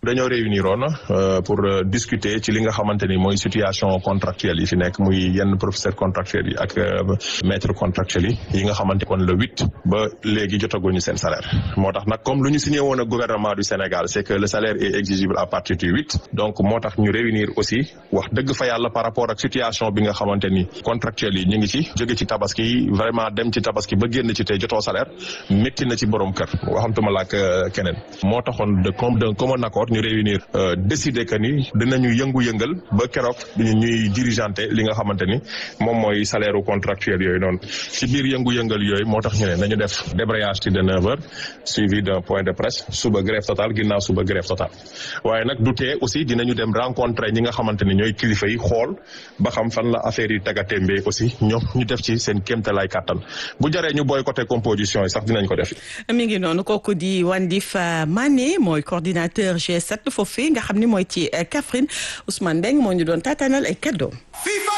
dañoo réunir woon pour discuter ci li nga xamante ni mooy situation contractuelle yi fi nekk muy yenn professeur contractuel yi ak maître contractuel yi yi nga xamante kon le huit ba léegi jotaguñu seen salaire moo tax nag comme lu ñu signé woon ak gouvernement du Sénégal c'est que le salaire est exigible à partir du huit donc moo tax ñu réunir aussi wax dëgg fa yàlla par rapport ak situation bi nga xamante ni contractuel yi ñu ngi ci jóge ci tabaski vraiment dem ci tabaski ba génn ci tey jotoo salaire métti na ci borom kër waxamtuma la ak keneen moo taxoon de comme d'un commun accord ñu réunir décider que ni dinañu yëngu-yëngal ba keroog ñuy dirigeanté li nga xamante ni moom mooy salaire contractuel yooyu noonu ci biir yëngu-yëngal yooyu moo tax ñu ne nañu def débrayage ci de neuf heures suivi d'un point de presse suba grève totale ginnaaw suba grève totale waaye nag du tee aussi dinañu dem rencontrer ñi nga xamante ni ñooy kilifa yi xool ba xam fan la affaire yi tagatémbee aussi ñoom ñu def ci seen kéemtalaay kàttan bu jaree ñu boycotté composition yi sax dinañ ko def. mi ngi noonu kooku di Wandif Mané mooy coordinateur G7 foofee nga xam ni mooy ci Kaffrine Ousmane Mbeng moo ñu doon taataanal ay kàddoom.